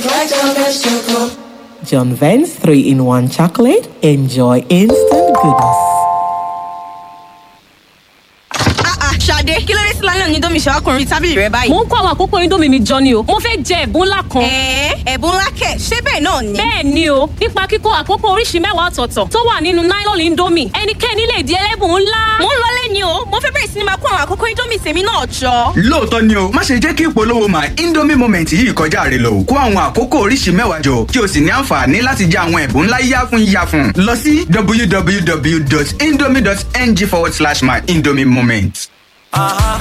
like John Vance Choco. John Vance 3 in 1 chocolate. Enjoy instant goodness. Ṣadé kí ló dé sí lálẹ́ òní domi ṣàkùnrin tábìlì rẹ báyìí. mo ń kó àwọn àkókò indomie mi jọ ni o mo fẹ́ jẹ ẹ̀bùn ńlá kan. Ẹ̀ẹ́ ẹ̀bùn ńlá kẹ̀ ṣé bẹ́ẹ̀ náà ni. bẹ́ẹ̀ ni o nípa kíkó àkókò oríṣi mẹ́wàá ọ̀tọ̀ọ̀tọ̀ tó wà nínú nylon indomie ẹnikẹ́ni lè di ẹlẹ́bùn ńlá. Mo ń lọlé ni o, mo fẹ́ bẹ̀rẹ̀ sí ni máa kó àwọn àkókò Indomie tèmi náà jọ. lóòótọ́ ni o má ṣe jẹ́ kí ìpolówó my indomie moment yìí kọjá rẹ lọ kó àwọn àkókò oríṣi mẹ́wàá jọ kí o sì ní àǹfààní láti jẹ àwọn ẹ̀bùn ńlá yíyá fún yíyá fún lọ sí www.indomie.ng forward slash my indomie moment.